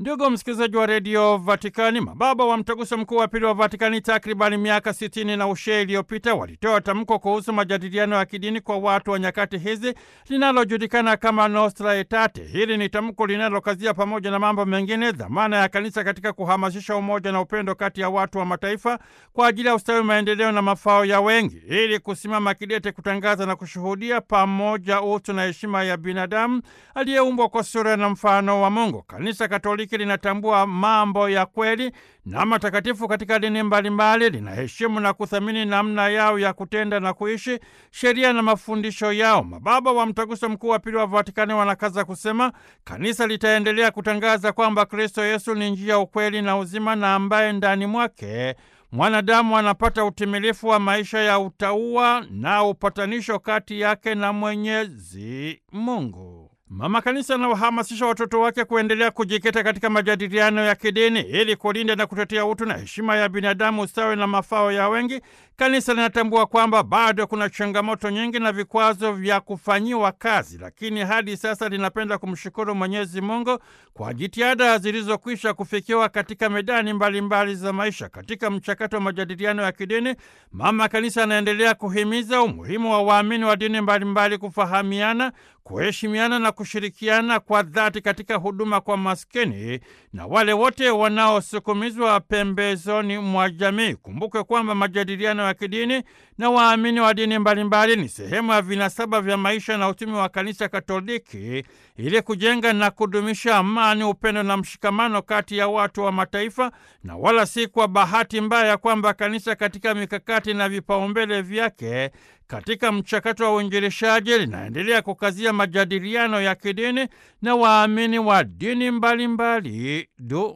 Ndugu msikilizaji wa redio Vatikani, mababa wa mtaguso mkuu wa pili wa Vatikani takribani miaka sitini na ushee iliyopita walitoa tamko kuhusu majadiliano ya kidini kwa watu wa nyakati hizi linalojulikana kama Nostra Aetate. Hili ni tamko linalokazia pamoja na mambo mengine dhamana ya kanisa katika kuhamasisha umoja na upendo kati ya watu wa mataifa kwa ajili ya ustawi, maendeleo na mafao ya wengi, ili kusimama kidete kutangaza na kushuhudia pamoja utu na heshima ya binadamu aliyeumbwa kwa sura na mfano wa Mungu. Kanisa Katoliki linatambua mambo ya kweli na matakatifu katika dini mbalimbali, linaheshimu na kuthamini namna yao ya kutenda na kuishi, sheria na mafundisho yao. Mababa wa Mtaguso Mkuu wa Pili wa Vatikani wanakaza kusema kanisa litaendelea kutangaza kwamba Kristo Yesu ni njia, ukweli na uzima, na ambaye ndani mwake mwanadamu anapata utimilifu wa maisha ya utauwa na upatanisho kati yake na Mwenyezi Mungu. Mama Kanisa anawahamasisha watoto wake kuendelea kujikita katika majadiliano ya kidini ili kulinda na kutetea utu na heshima ya binadamu, ustawi na mafao ya wengi. Kanisa linatambua kwamba bado kuna changamoto nyingi na vikwazo vya kufanyiwa kazi, lakini hadi sasa linapenda kumshukuru Mwenyezi Mungu kwa jitihada zilizokwisha kufikiwa katika medani mbalimbali mbali za maisha. Katika mchakato wa majadiliano ya kidini, Mama Kanisa anaendelea kuhimiza umuhimu wa waamini wa dini mbalimbali mbali kufahamiana kuheshimiana na kushirikiana kwa dhati katika huduma kwa maskini na wale wote wanaosukumizwa pembezoni mwa jamii. Kumbuke kwamba majadiliano ya kidini na waamini wa dini mbalimbali ni sehemu ya vinasaba vya maisha na utumi wa Kanisa Katoliki ili kujenga na kudumisha amani, upendo na mshikamano kati ya watu wa mataifa, na wala si kwa bahati mbaya kwamba kanisa katika mikakati na vipaumbele vyake katika mchakato wa uinjilishaji linaendelea kukazia majadiliano ya kidini na waamini wa dini mbalimbali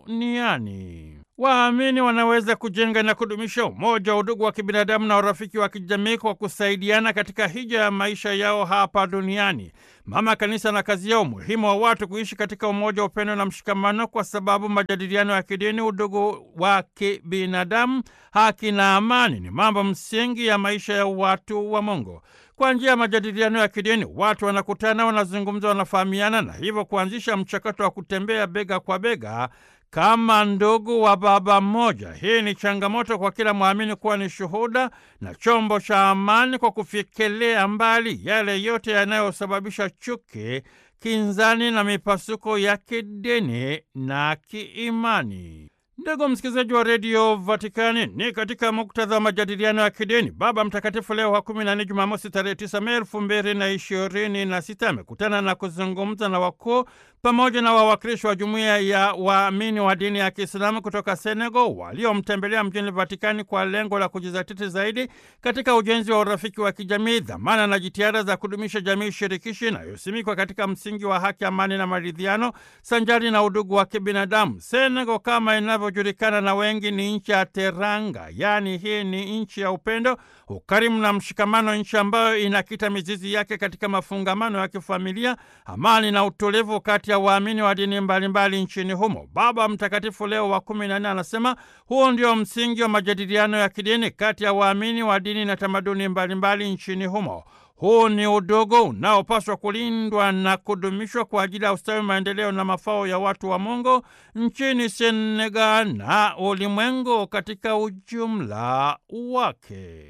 duniani. Waamini wanaweza kujenga na kudumisha umoja wa udugu wa kibinadamu na urafiki wa kijamii kwa kusaidiana katika hija ya maisha yao hapa duniani. Mama Kanisa na kazi yao umuhimu wa watu kuishi katika umoja, upendo na mshikamano, kwa sababu majadiliano ya kidini, udugu wa kibinadamu, haki na amani ni mambo msingi ya maisha ya watu wa Mungu. Kwa njia ya majadiliano ya kidini watu wanakutana, wanazungumza, wanafahamiana na hivyo kuanzisha mchakato wa kutembea bega kwa bega kama ndugu wa baba mmoja. Hii ni changamoto kwa kila mwamini kuwa ni shuhuda na chombo cha amani kwa kufikilia mbali yale yote yanayosababisha chuki, kinzani na mipasuko ya kidini na kiimani. Ndugu msikilizaji wa redio Vatikani, ni katika muktadha wa majadiliano ya kidini, Baba Mtakatifu Leo wa kumi na nne, Jumamosi tarehe tisa Mei elfu mbili na ishirini na sita amekutana na kuzungumza na wakuu pamoja na wawakilishi wa jumuiya ya waamini wa dini ya Kiislamu kutoka Senegal waliomtembelea mjini Vatikani kwa lengo la kujizatiti zaidi katika ujenzi wa urafiki wa kijamii, dhamana na jitihada za kudumisha jamii shirikishi inayosimikwa katika msingi wa haki, amani na maridhiano sanjari na udugu wa kibinadamu. Senegal kama inavyojulikana na wengi ni nchi ya teranga, yaani hii ni nchi ya upendo, ukarimu na mshikamano, nchi ambayo inakita mizizi yake katika mafungamano ya kifamilia, amani na utulivu kati ya waamini wa dini mbalimbali nchini humo. Baba Mtakatifu Leo wa kumi na nne anasema huo ndio msingi wa majadiliano ya kidini kati ya waamini wa dini na tamaduni mbalimbali nchini humo. Huu ni udogo unaopaswa kulindwa na kudumishwa kwa ajili ya ustawi, maendeleo na mafao ya watu wa Mungu nchini Senegal na ulimwengu katika ujumla wake.